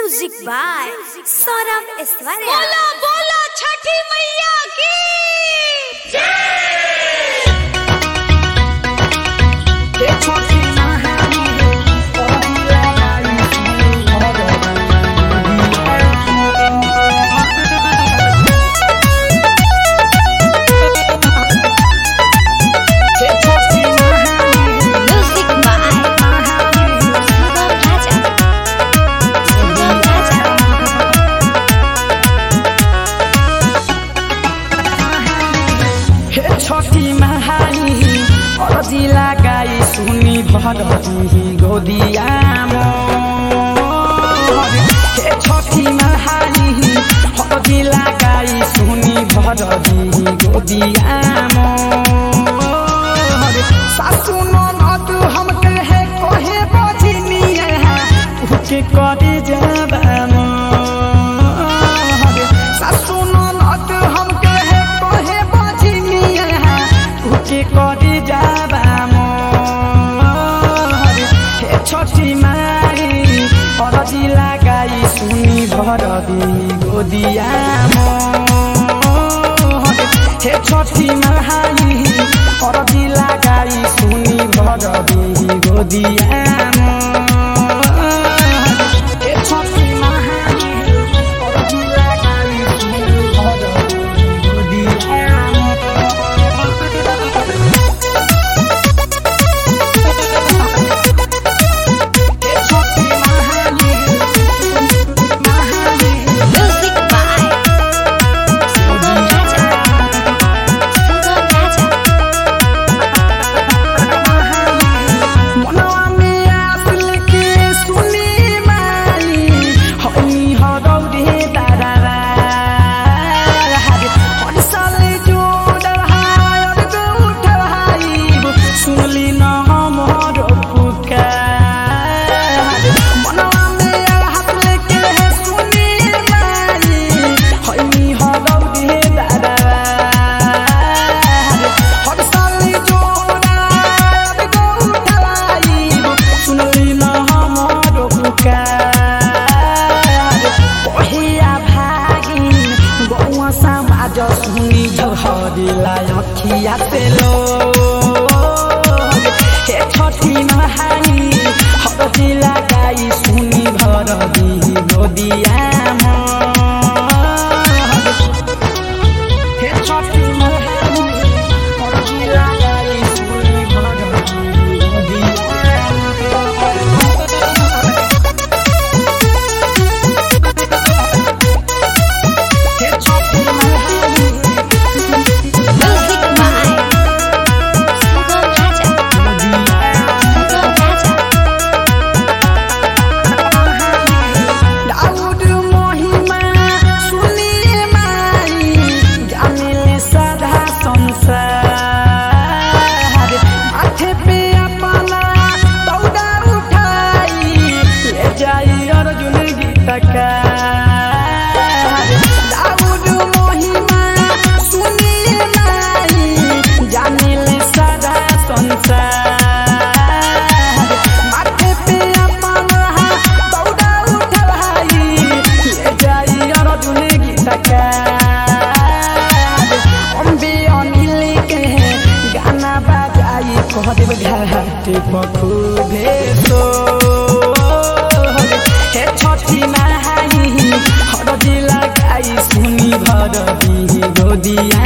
music by Saurabh Aishwarya बोलो बोलो छठी मैया की म्यूजिक बाय सुगम राजा सुगम राजा हे छठी महानी अरजी लगाई सुनी भरती गोदियाम हे छठी महानी अरजी लगाई सुनी भरती गोदियाम सासु ननद हम कहे कहे बजनिए उके करे जबाम सासु ननद हम कहे कहे बजनिए उके करे जबाम हे छठी मारी अरजी लगाई सुनी भरदी गोदियाम हे छठी मारी अरजी लगाई सुनी भरदी गोदियाम हे छठी मारी अरजी लगाई सुनी भरदी गोदियाम म्यूजिक बाय सुगम राजा सुगम राजा मनवा में आस लेके सुनी माई हई हरौरे दादारा हर साल जोड़ हार गौठ भाई सुनली न हमर पुकार मनवा में आस लेके सुनी माई हई हरौरे दादारा हर साल जोड़ा गौठ भाई सुनली न हमर पुकार ओहिया भागिन गौआ समाज सुनी झहरिला अखिया से लो हे छठी महानी हरदी लगाई सुनी भरदी गोदियाम हे छठी महानी हरदी लगाई सुनी भरदी गोदियाम हे छठी महानी म्यूजिक बाय सुगम राजा सुगम राजा दाऊद महिमा सुनिए माई जानिले सदा संसार माथे पे अपना दौड़ा उठाई ले जाई अर्जुन गीतकार दाऊद महिमा सुनिए माई जानिले सदा संसार माथे पे अपना दौड़ा उठाई ले जाई अर्जुन गीतकार अम्बे अनिल के गाना बजाई कह देव घाट पखुबे तो हे छठी माई हरदी लगाई सुनी भरदी गोदिया